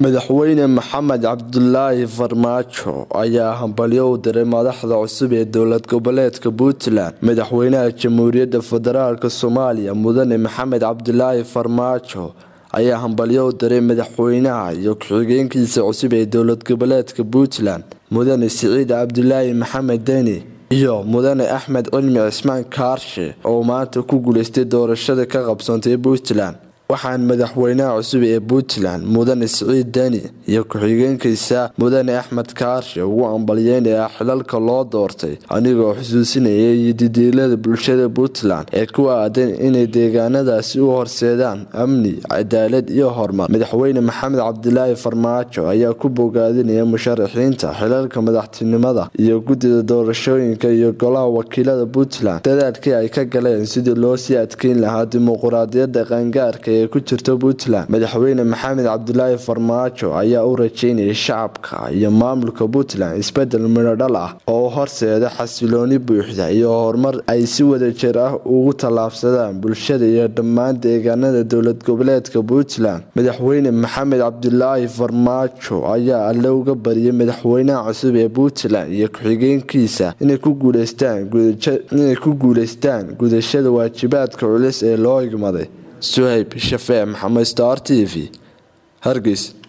madaxweyne maxamed cabdulaahi farmaajo ayaa hambalyo u diray madaxda cusub ee dowlad goboleedka puntland madaxweynaha jamhuuriyadda federaalk soomaaliya mudane maxamed cabdulaahi farmaajo ayaa hambalyo u diray madaxweynaha iyo ku-xigeenkiisa cusub ee dowlad goboleedka puntland mudane siciid cabdulaahi maxamed deni iyo mudane axmed cilmi cismaan kaarshe oo maanta ku guuleystay doorashada ka qabsoontay puntland waxaan madaxweynaha cusub ee puntland mudane siciid deni iyo ku-xigeenkiisa mudane axmed kaarshe ugu ambalyeynayaa xilalka loo doortay anigoo xusuusinaya iyo didiilada bulshada puntland ee ku aadan inay deegaanadaasi u horseedaan amni cadaalad iyo horumar madaxweyne maxamed cabdilaahi farmaajo ayaa ku bogaadinaya musharaxiinta xilalka madaxtinimada iyo guddida doorashooyinka iyo golaha wakiilada puntland dadaalkii ay ka galeen sidii loo sii adkeyn lahaa dimuquraadiyadda qaangaarka ee ku jirta puntland madaxweyne maxamed cabdilaahi farmaajo ayaa u rajeynayay shacabka iyo maamulka puntland isbedel midhodhal ah oo horseeda xasilooni buuxda iyo horumar ay si wadajir ah ugu tallaabsadaan bulshada iyo dhammaan deegaanada dowlad goboleedka puntland madaxweyne maxamed cabdilaahi farmaajo ayaa alle uga bariyay madaxweynaha cusub ee puntland iyo ku-xigeenkiisa inay ku guuleystaan gudashada waajibaadka culus ee loo igmaday suhayb shafee maxamed star t v hargeys